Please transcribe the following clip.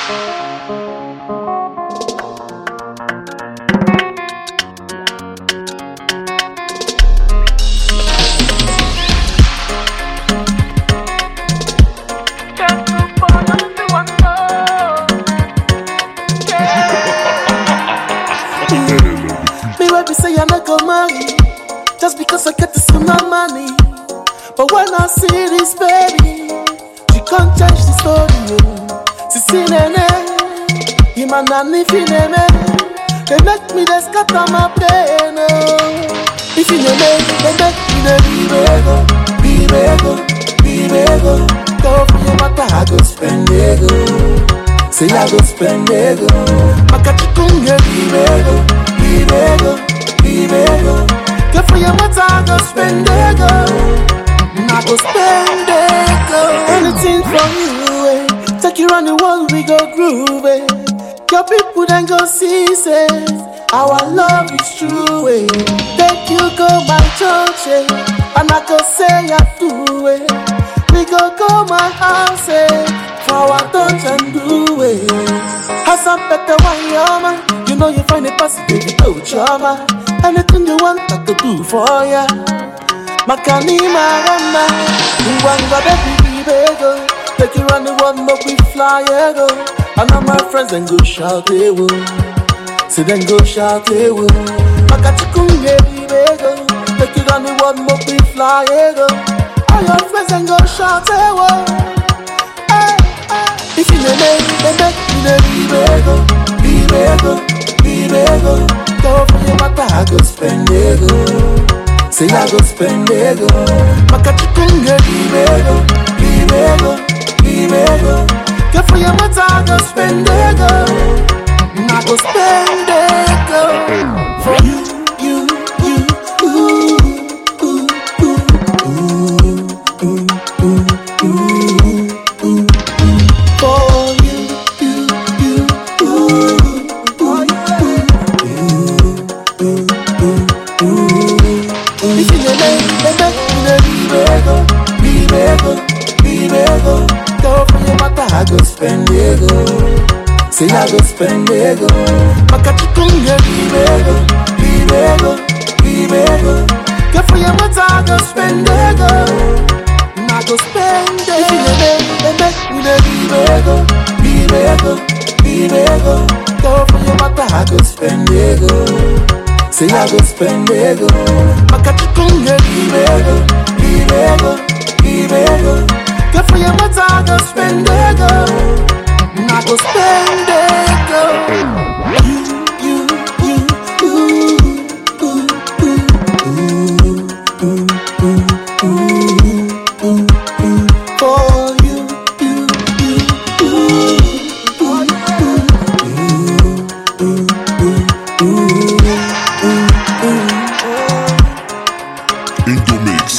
Me wey be say I not go marry Just because I get this my money But when I see this baby She can't change the story oh. Si si nene Ima nani fi neme They make me they scatter my brain oh. If you neme They make me they be-bego Be-bego Be-bego Go for your matter I go spend ego Say I go spend ego Makachikunge Be-bego Be-bego Be-bego Go for your matter I go spend ego I go spend ego Anything from you eh. Take you round the world we go groove eh. Your people then go see say Our love is true eh. Take you go my church eh. And I go say I do it We go go my house eh. For our touch and do it Hassan better one yama You know you find a person baby no drama Anything you want I could do for ya Makani marama Mwanga baby bego Take you round the world make we fly yeah, go And all my friends then go shout they will Say then go shout they will Makachikunge bego Take you round the world make we fly yeah, go All your friends then go shout they will Hey, hey. If you name they make me the bego Bego, bego Go for your matter I go spend ego Say I go spend ego Makachikunge bego Bego, bego Go for your matter I go spend ego I go spend ego For you, you, you Ooh, ooh, ooh, ooh, ooh, ooh, ooh, ooh, ooh. For you, you, you Ooh, ooh, ooh, ooh, ooh, ooh. If you dey make, dey make me dey be-bego, be-bego, be-bego. Go for your matter, I go spend ego. Say I go spend ego. Makachikunge be-bego, be-bego, be-bego. Go for your matter, I go spend ego. I go spend ego. If you dey make, dey make me dey be-bego, be-bego, be-bego. Go for your matter, I go spend ego. Say I go spend ego Makachikunge Bibego, bibego, bibego Go for your matter, I go spend ego I go spend ego You, you, you, ooh, ooh, ooh, ooh, ooh, ooh, ooh, ooh, ooh. For you, you, you, ooh, ooh, ooh, ooh, ooh, ooh, ooh. Indomix.